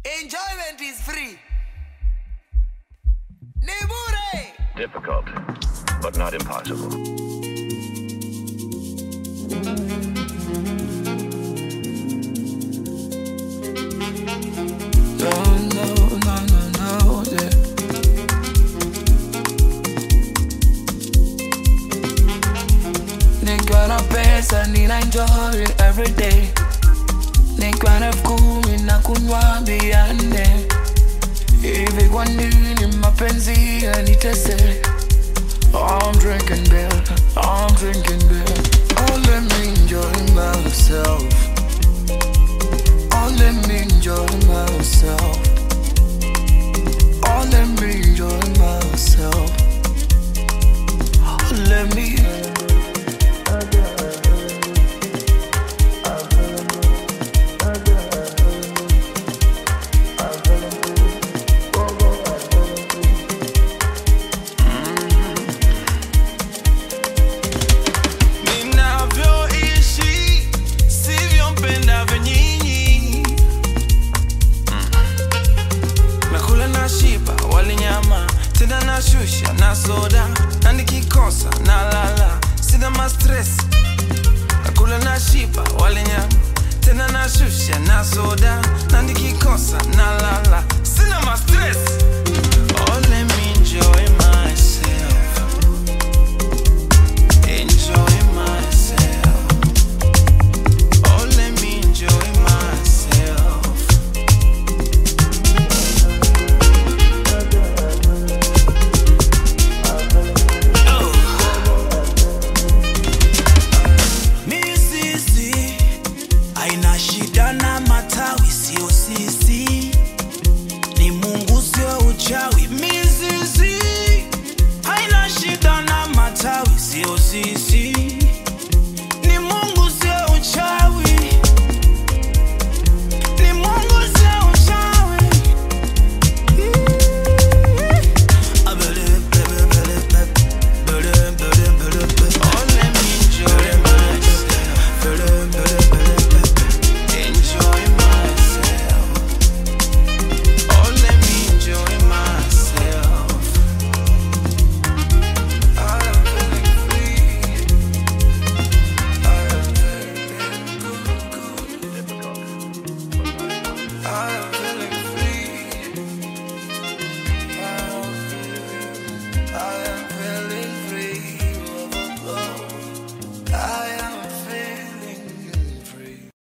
Enjoyment is free. Nibure! Difficult, but not impossible. No, no, no, no, no, yeah. Nikiwa na pesa nina enjoy every day. Nikiwa na elfu kumi na kunywa bia nne. Hivi kwa nini mapenzi yanitese? I'm drinking beer, I'm drinking beer. Oh, let me enjoy myself.